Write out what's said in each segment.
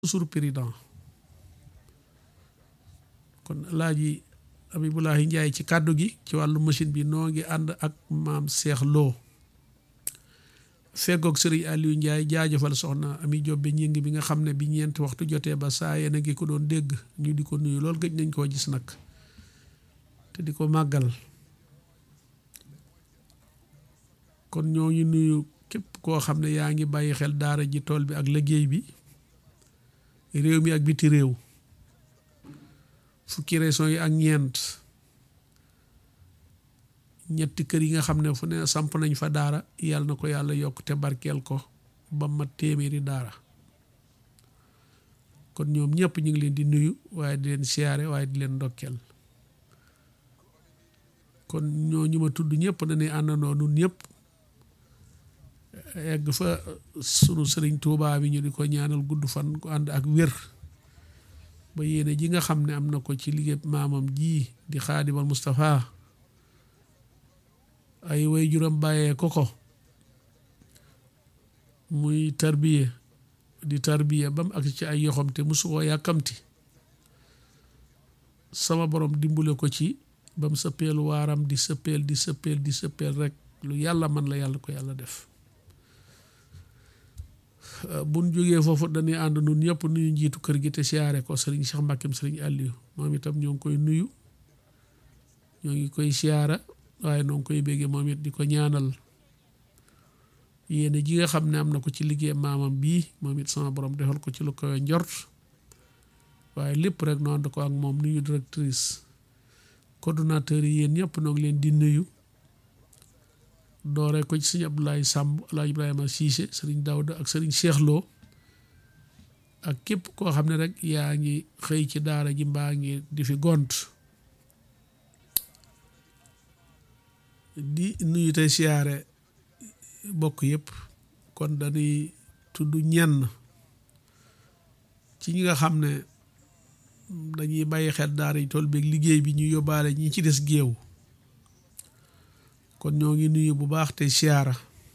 toujours président kon Alaaji Abibulahi Njaay ci kàddu gi ci wàllu machine bi noo ngi ànd ak maam Seex Lo feggoog sëriñ Aliou Ndiaye jaajëfal soxna Ami Jobbe ñing bi nga xam ne bi ñeenti waxtu jotee ba saa yéen a ngi ko doon dégg ñu di ko nuyu loolu gëj nañ koo gis nag te di ko màggal kon ñoo ngi nuyu képp koo xam ne yaa ngi bàyyi xel daara ji tool bi ak liggéey bi réew mi ak biti réew fukki région yi ak ñeent ñetti kër yi nga xam ne fu ne samp nañ fa daara yàlla na ko yàlla yokk te barkeel ko ba ma téeméeri daara kon ñoom ñëpp ñu ngi leen di nuyu waaye di leen siyaare waaye di leen ndokkeel kon ñoo ñu ma tudd ñëpp dañuy àndandoo nun ñëpp egg fa sunu sëriñ Tuubaa bi ñu di ko ñaanal gudd fan ku ànd ak wér ba yéene ji nga xam ne am na ko ci liggéey maamam ji di xaadimal Moustapha ay way juram bàyyee ko ko muy tarbiye di tarbiye ba mu ak ci ay yoxam te musu koo yàkkamti sama borom dimbule ko ci ba mu sëppeel waaram di sëppeel di sëppeel di sëppeel rek lu yàlla man la yàlla ko yàlla def buñ jógee foofu dañuy ànd nun ñëpp nuyu njiitu kër gi te siyaare ko sëriñ Cheikh Mbàkkem sëriñ Aliou moom itam ñoo ngi koy nuyu ñoo ngi koy siyaara waaye noo ngi koy béggee moom it di ko ñaanal yéene ji nga xam ne am na ko ci liggéey maamam bii moom it sama borom defal ko ci lu koy njort waaye lépp rek noo ànd ko ak moom nuyu directrice coordonnateur yi yéen ñëpp noo ngi leen di nuyu doore ko ci sëñ Abdoulaye Samb Alaaji Ibrahima Cissé sëriñ Daouda ak sëriñ Cheikh Lo ak képp koo xam ne rek yaa ngi xëy ci daara ji mbaa ngi di fi gont di nuyu tey siyaare bokk yëpp kon dañuy tudd ñenn ci ñi nga xam ne dañuy bàyyi xel daara yi tool beeg liggéey bi ñu yóbbaale ñi ci des géew kon ñoo ngi nuyu bu baax tey siyaara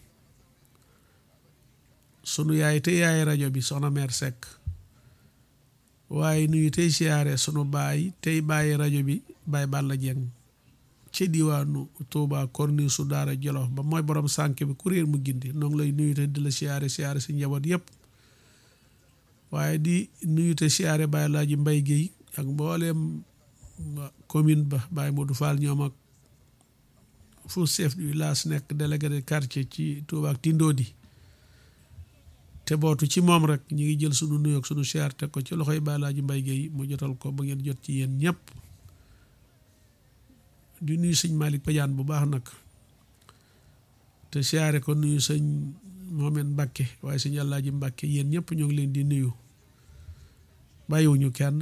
sunu yaay te yaay rajo bi soxna meer Seck waaye nuyu tey siyaare sunu baay tey bàyyi rajo bi baay Balla Jeng ci diwaanu Touba korni su daara Jolof ba mooy borom sànk bi kuréel mu gindi noo ngi lay nuyu te di la siyaare siyaare si njaboot yëpp waaye di nuyu te siyaare Baye Laaji Mbay Géey ak mbooleem commune ba Baye Modou Fall ñoom ak fu chef du village nekk délégué de quartier ci Touba ak Tindodi te bootu ci moom rek ñu ngi jël sunu nuyoo ak sunu siyaar teg ko ci loxoy Baye Laaji Mbay Géey mu jotal ko ba ngeen jot ci yéen ñëpp di nuyu sëñ Malick Badiane bu baax nag te siyaare ko nuyu sëñ Mohamed Mbacke waaye sëñ Alaaji Mbacke yéen ñëpp ñoo ngi leen di nuyu bàyyiwuñu kenn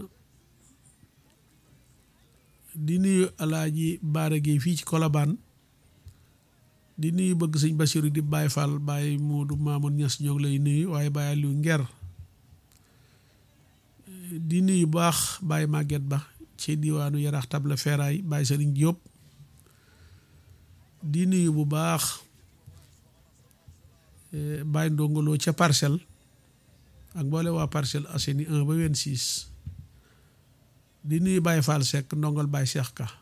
di nuyu Alaaji Baara Gueye fii ci Kolobaan di nuyu bëgg sëñ Basiru di Baye Fall Baye Moodu Maamoun Ñas ñoo ngi lay nuyu waaye Baye Aliou Nger di nuyu baax Baye Maguette Ba ci diwaanu Yarax Table Feeraay Baye Sëriñ Diop di nuyu bu baax Baye Ndongolo ca parcelle ak mboole waa Parcelles Assainies 1 ba 26 di nuyu Baye Fall Seck ndongol Baye Cheikh Ka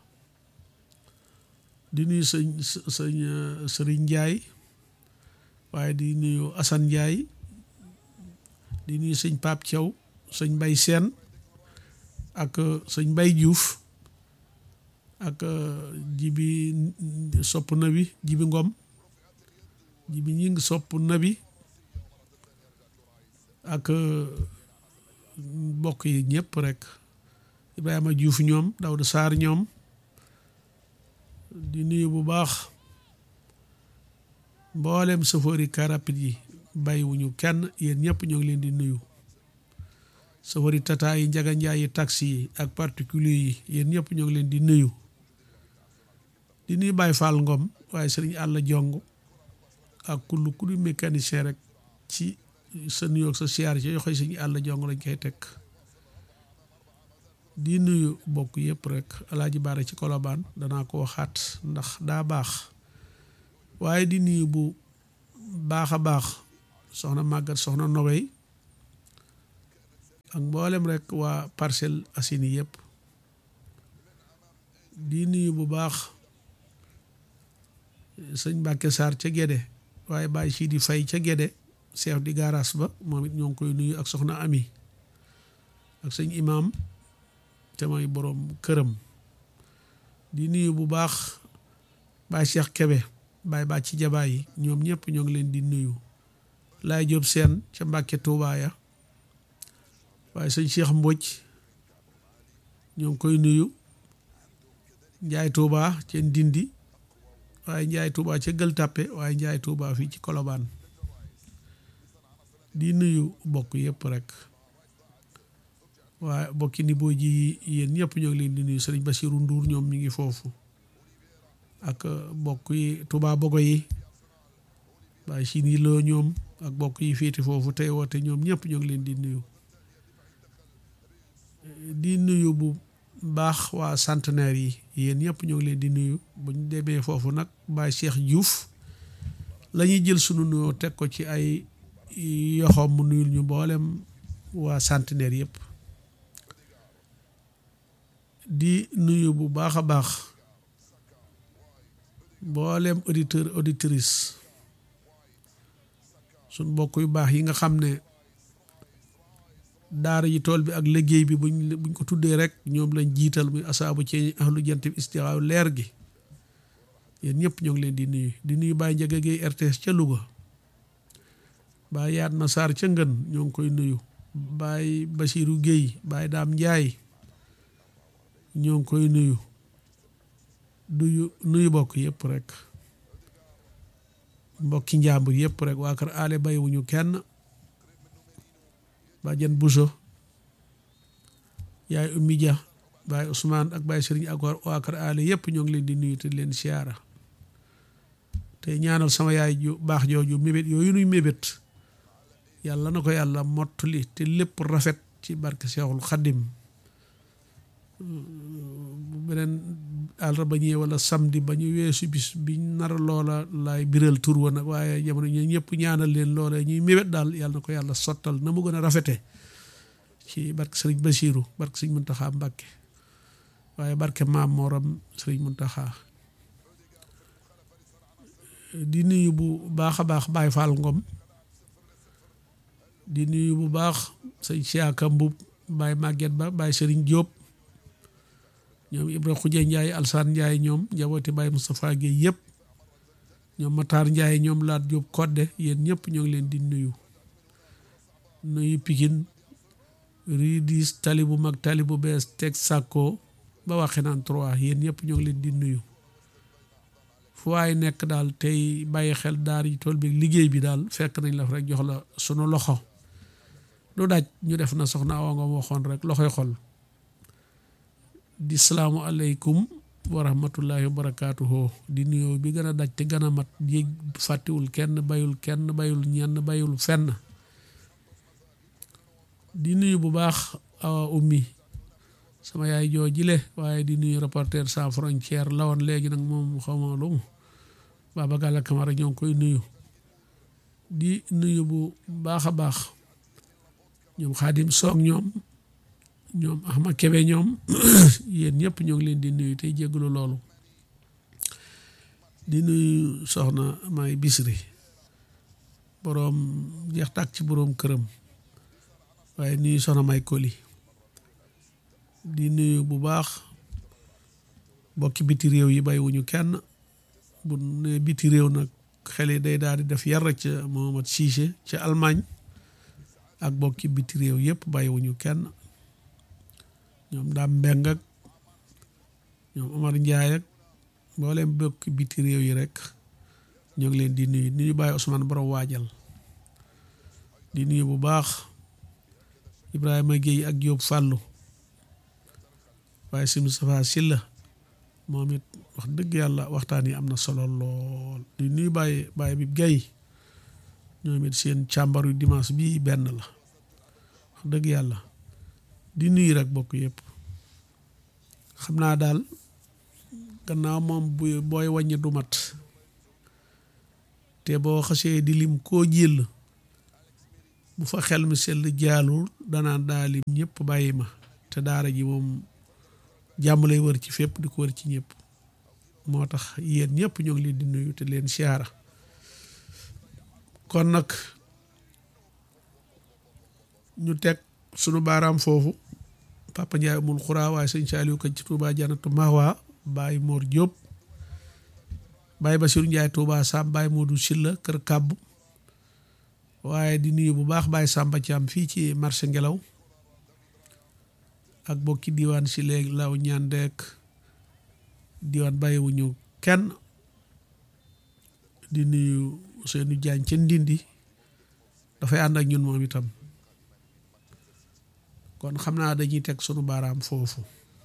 di nuyu sëñ sëñ Sëriñ Ndiaye waaye di nuyu Assane Ndiaye di nuyu sëñ Pape Thiaw sëñ Mbay Seen ak sëñ Mbay Diouf ak jibi sopp na bi jibi ngom jibi ñi ngi sopp na bi ak mbokk yi ñëpp rek Ibrahima Diouf ñoom Dawda Sarr ñoom di nuyu bu baax mboolem safari car rapide yi bàyyiwuñu kenn yéen ñëpp ñoo ngi leen di nuyu safari tata yi njaga njaay yi taxi yi ak particulier yi yéen ñëpp ñoo ngi leen di nuyu di nuyu Baye Fall Ngom waaye sëriñ àll jong ak kullu ku di mécanicien rek ci sa nuyoo sa siyaar ci yoxoy sëriñ àll jong lañ koy teg di nuyu bokk yëpp rek alaaji baare ci kolobaan danaa ko waxaat ndax daa baax waaye di nuyu bu baax a baax soxna màggat soxna nogay ak mboolem rek waa Parcelles Assainies yëpp di nuyu bu baax sëñ Mbàkke Sarr ca Gédé waaye Baye Sidi Fay ca Gédé chef di garas ba moom it ñoo ngi koy nuyu ak soxna Ami ak sëñ imam te mooy boroom këram di nuyu bu baax Baye Cheikh Kebe Baye Ba ci jabaay yi ñoom ñëpp ñoo ngi leen di nuyu Laay Jóob seen ca Mbàkke Tuubaa ya waaye sëñ Cheikh Mbodj ñoo ngi koy nuyu Njaay Tuubaa ca Ndindi waaye Njaay Tuubaa ca Gël Tàppe waaye Njaay Tuubaa fii ci Kolobaan di nuyu bokk yëpp rek waaye bokki ni boo ji yéen ñëpp ñoo ngi leen di nuyu sëriñ Basiru Nduur ñoom mi ngi foofu ak bokk yi Tuubaa Bogo yi waaye si nii loo ñoom ak bokk yi féete foofu tey woote ñoom ñëpp ñoo ngi leen di nuyu di nuyu bu baax waa centenaire yi yéen ñëpp ñoo ngi leen di nuyu bu ñu demee foofu nag Baye Cheikh Diouf la ñuy jël sunu nuyoo teg ko ci ay yoxoom mu nuyul ñu mboolem waa centenaire yëpp di nuyu bu baax a baax mboolem auditeur auditrice suñ mbokk yu baax yi nga xam ne daara ji tool bi ak liggéey bi buñ buñ ko tuddee rek ñoom lañ jiital muy asaabu ci ahlu jant bi istixaaw leer gi yéen ñëpp ñoo ngi leen di nuyu di nuyu Baye Ndiaga Gueye RTS ca Louga Baye Yaat Ma Sarr ca Ngën ñoo ngi koy nuyu Baye Basirou Gueye Baye Daam Njaay ñoo ngi koy nuyu nuyu nuyu bokk yëpp rek mbokki njàmbur yëpp rek waa kër aale bayiwuñu kenn bàjjen Buso yaay Ummi Dia Baye Ousmane ak Baye Sëriñ ak waa kër aale yëpp ñoo ngi leen di nuyu te leen siyaara te ñaanal sama yaay ju baax jooju mébét yooyu nuy mébét yàlla na ko yàlla mottali te lépp rafet ci barke Seexul Xaddim bu beneen àllarba ñëwee wala samedi ba ñu weesu bis biñ nar loola laay biral tur wa nag waaye jamono ñi ñëpp ñaanal leen loola ñuy mébét daal yàlla na ko yàlla sottal na mu gën a rafete ci barke sëriñ Basiiru barke sëriñ Muntaxa Mbàkke waaye barke maam Mooram sëriñ Muntaxa di nuyu bu baax a baax Baay Faal Ngom di nuyu bu baax sëñ Siaka Mbub Baay Màgget Ba Baay Sëriñ Jóob ñoom Ibra Xuje Njaay Alsaan Njaay ñoom njabooti Baay Moustapha Guèye yëpp ñoom Matar Njaay ñoom Laat Jóob Kodde yéen ñëpp ñoo ngi leen di nuyu nuyu Pikin rue dix tali bu mag tali bu bees teg sàkko ba waxee naan trois yéen ñëpp ñoo ngi leen di nuyu fu waay nekk daal tey bàyyi xel daar yi tool bi liggéey bi daal fekk nañ la rek jox la sunu loxo du daj ñu def na soxna Awa nga waxoon rek loxoy xol di salaamu aleykum wa rahmatullahi wa barakaatuhu di nuyoo bi gën a daj te gën a mat yéeg fàttiwul kenn bayul kenn bayul ñenn bayul fenn di nuyu bu baax awa ummi sama yaay joo jile waaye di nuyu reporter sans frontière la woon léegi nag moom xawma lu mu Baba Galla Camara ñoo ngi koy nuyu di nuyu bu baax a baax ñoom xaadim soog ñoom ñoom Ahma Kebe ñoom yéen ñëpp ñoo ngi leen di nuyu tey jégalu loolu di nuyu soxna may bisri boroom jeex tàkk ci boroom këram waaye nuyu soxna may koli di nuyu bu baax bokki biti réew yi bàyyiwuñu kenn bu ne biti réew nag xel yi day daal di def yar ca Mohamed Cissé ca Allemagne ak bokki biti réew yëpp bàyyiwuñu kenn ñoom daam mbeng ak ñoom Omar Njaay ak mboolem bokki biti réew yi rek ñoo ngi leen di nuyu ni ñu bàyyi Ousmane borom waajal di nuyu bu baax Ibrahima Guèye ak Diop Fallou waaye si Moustapha Silla moom it wax dëgg yàlla waxtaan yi am na solo lool di nuyu bàyyi bàyyi bi Guèye ñoom it seen càmbaru dimanche bii benn la wax dëgg yàlla di nuyu rek bokk yëpp xam naa daal gannaaw moom bu booy wàññi du mat te boo xasee di lim koo jël bu fa xel mi sell jaalul danaan daalim ñëpp bàyyi ma te daara ji moom jàmm lay wër ci fépp di ko wër ci ñëpp moo tax yéen ñëpp ñoo ngi leen di nuyu te leen siyaara kon nag ñu teg sunu baaraam foofu Papa Ndiaye amul xuraa waaye sëñ Saliou ko ci Touba Janatu Mahwa Baye Mor Diop Baye Bassirou Ndiaye Touba Sam Baye Modou Silla Kër Kàbb waaye di nuyu bu baax Baye Samba Thiam fii ci marché ngelaw ak bokki diwaan si léegi law ñaan deek diwaan bàyyiwuñu kenn di nuyu seenu jaañ ca ndindi dafay ànd ak ñun moom itam kon xam naa dañuy teg sunu baaraam foofu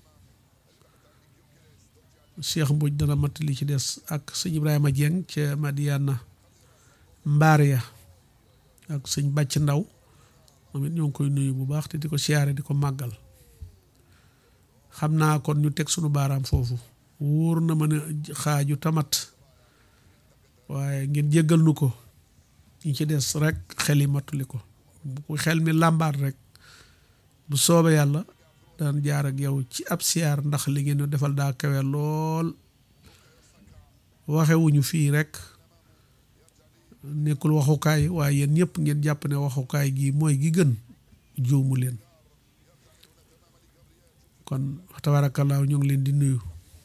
Cheikh Mbodj dana matt li ci des ak sëñ Ibrahima Dieng ca Madiana mbaar ya ak sëñ bàcc ndaw moom it ñoo ngi koy nuyu bu baax te di ko siyaare di ko màggal xam naa kon ñu teg sunu baaraam foofu wóor na ma ne xaaju tamat waaye ngeen jéggal nu ko ñi ci des rek xel yi matuli ko bu ko xel mi làmbaat rek bu soobee yàlla daan jaar ak yow ci ab siyaar ndax li ngeen defal daa kawe lool waxewuñu fii rek nekkul waxukaay waaye yéen ñëpp ngeen jàpp ne waxukaay gi mooy gi gën juumu leen kon tabaarakallaahu ñu ngi leen di nuyu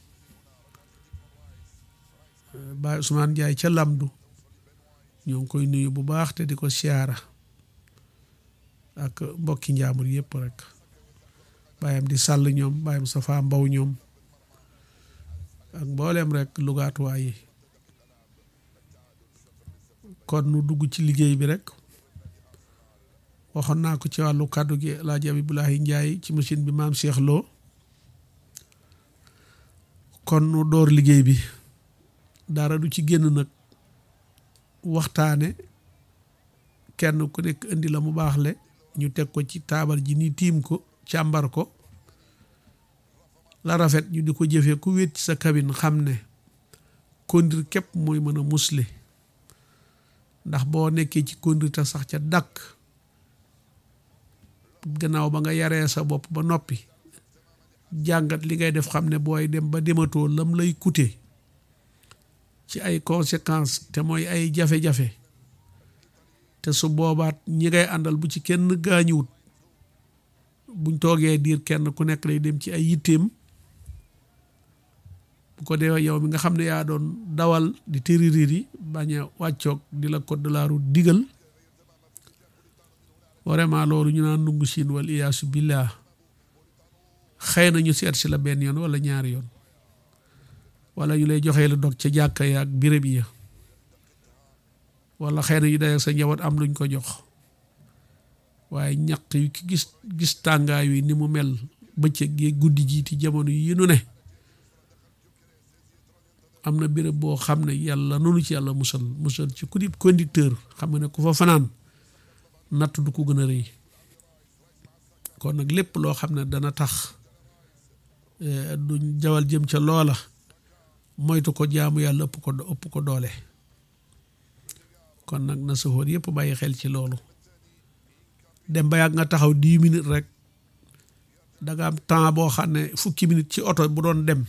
Baay Ousmane Ndiaye ca Lamdu ñoo ngi koy nuyu bu baax te di ko siyaara ak mbokki njaamur yëpp rek bàyyam di sàll ñoom bàyyam Safa Mbaw ñoom ak mbooleem rek lugaatuwaay yi kon nu dugg ci liggéey bi rek waxoon naa ko ci wàllu kàddu gi Alaaji Abibulahi Njaay ci machine bi maam Cheikh Lo kon nu door liggéey bi dara du ci génn nag waxtaane kenn ku nekk indi la mu baax le ñu teg ko ci taabal ji ni tiim ko càmbar ko la rafet ñu di ko jëfee ku wéet ci sa cabine xam ne kondir képp mooy mën a musle ndax boo nekkee ci kondir te sax ca dàkk gannaaw ba nga yaree sa bopp ba noppi jàngat li ngay def xam ne booy dem ba dematoo lam lay coûter ci ay conséquences te mooy ay jafe-jafe te su boobaat ñi ngay àndal bu ci kenn gaañuwut buñ toogee diir kenn ku nekk lay dem ci ay yitteem bu ko dee yow mi nga xam ne yaa doon dawal di tëririr yi bañ a wàccoog di la code de la route digal vraiment loolu ñu naan nungu siin wal iyaasu billah xëy na ñu seet si la benn yoon wala ñaari yoon wala ñu lay joxee la dog ca jàkka ya ak béréb ya wala xëy na ñu day ak sa njaboot am luñ ko jox waaye ñaq yu ki gis gis tàngaay wi ni mu mel bëccëg gi guddi jiiti jamono yi nu ne am na béréb boo xam ne yàlla noonu ci yàlla musal musal ci ku di conducteur xam nga ne ku fa fanaan natt du ko gën a rëy kon nag lépp loo xam ne dana tax duñ jawal jëm ca loola moytu ko jaamu yàlla ëpp ko ëpp ko doole kon nag na saxoor yëpp bàyyi xel ci loolu dem ba yàgg nga taxaw dix minutes rek da nga am temps boo xam ne fukki minutes ci oto bu doon dem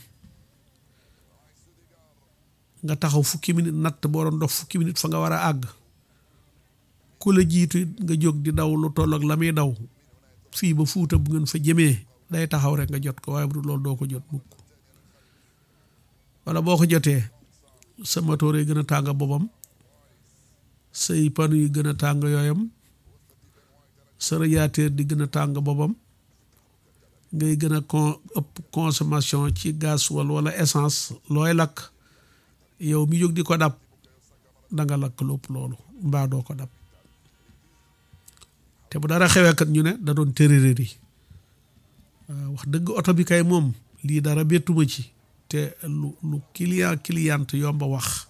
nga taxaw fukki minutes natt boo doon dox fukki minutes fa nga war a àgg ku la jiitu nga jóg di daw lu toll ak la muy daw fii ba fuuta bu ngeen fa jëmee day taxaw rek nga jot ko waaye bu dul loolu doo ko jot mukk wala boo ko jotee sa motoor yi gën a tàng boppam say panu yi gën a tàng yooyam sa radiateur di gën a tàng boppam ngay gën a con ëpp consommation ci gaz wala essence looy lakk yow mi jóg di ko dab danga lakk lépp loolu mbaa doo ko dab te bu dara xewee kat ñu ne da doon tërërër yi waaw wax dëgg oto bi kay moom lii dara bettuma ci te lu lu client client yomba wax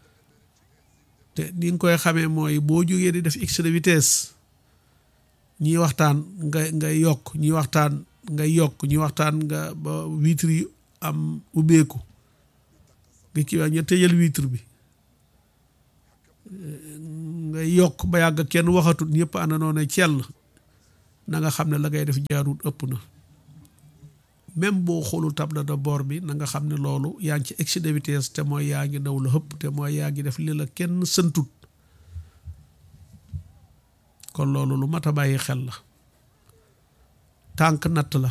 te ni nga koy xamee mooy boo jógee di def excès de vitesse ñi waxtaan nga nga yokk ñi waxtaan nga yokk ñi waxtaan nga ba vitre yi am ubbeeku nga kii waa ña tëjal vitre bi nga yokk ba yàgg kenn waxatut ñëpp àndandoo ne cell na nga xam ne la ngay def jaarut ëpp na même boo xoolul table de bord bi na nga xam ne loolu yaa ngi ci excès de vitesse te mooy yaa ngi daw la hëpp te mooy yaa ngi def li la kenn sëntut kon loolu lu mat a bàyyi xel la tànk natt la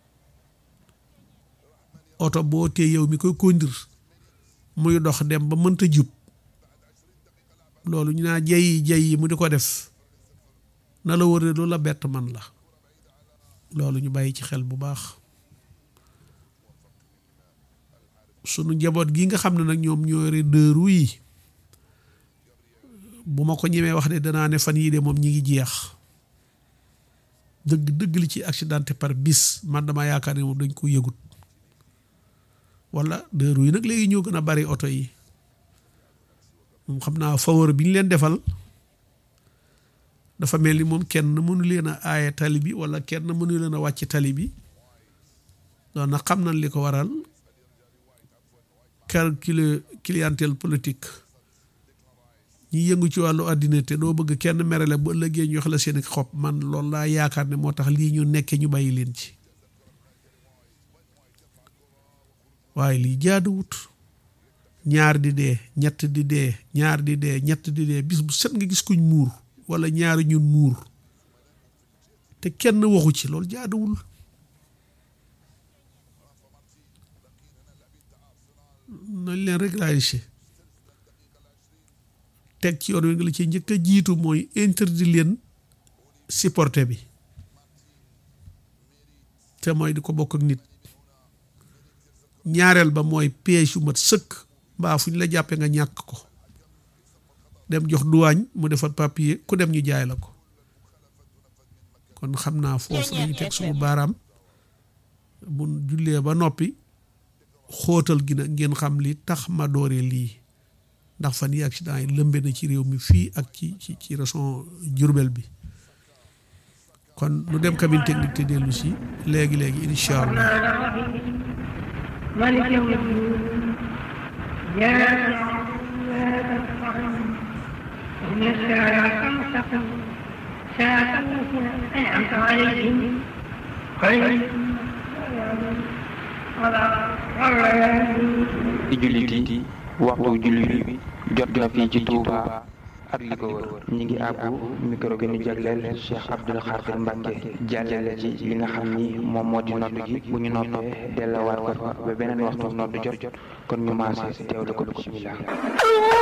oto boo tee yow mi koy conduire muy dox dem ba mënta jub loolu ñu naa jey jey yi mu di ko def na la wër lu la bett man la loolu ñu bàyyi ci xel bu baax sunu njaboot gi nga xam ne nag ñoom ñoo yore deux roues yi bu ma ko ñemee wax de danaa ne fan yii de moom ñi ngi jeex dëgg dëgg li ci accidenté par bis man dama yaakaar ne moom dañ ko yëgut wala deux roues yi nag léegi ñoo gën a bari oto yi moom xam naa faveur bi ñu leen defal dafa mel ni moom kenn mënu leen a aaye tali bi wala kenn mënu leen a wàcc tali bi doon na xam nañ li ko waral calcul clientèle politique ñi yëngu ci wàllu àddina te doo bëgg kenn merale bu ëllëgee ñu wax la seen xob man loolu laa yaakaar ne moo tax lii ñu nekkee ñu bàyyi leen ci waaye lii jaaduwut ñaar di dee ñett di dee ñaar di dee ñett di dee bis bu set nga gis kuñ muur wala ñaari ñun muur te kenn waxu ci loolu jaaduwul nañ leen régulariser teg ci yoon wi nga la ci njëkk a jiitu mooy interdit leen supporter bi te mooy di ko bokk ak nit ñaareel ba mooy piège yu mat sëkk mbaa fu ñu la jàppee nga ñàkk ko dem jox duwaañ mu defal papier ku dem ñu jaay la ko kon xam naa foofu dañu teg suñu baaraam bu jullee ba noppi xóotal gi nag ngeen xam li tax ma dooree lii ndax fan yi accident yi lëmbe na ci réew mi fii ak ci ci ci région Diourbel bi kon lu dem cabine technique te dellu si léegi léegi incha allah مالك يوم الدين إياك نعبد وإياك نستعين اهدنا الصراط المستقيم صراط الذين أنعمت عليهم غير di jullit yi waxtu julli bi jot na fii ci Touba ak li ko wër ñi ngi àbbu micro bi ñu jagleel Cheikh Abdoul Khadir Mbacke jàllale ci li nga xam ni moom moo di noddu gi bu ñu noppee delluwaat ko fa ba beneen waxtu noddu jot kon ñu maase teewlu ko bismillah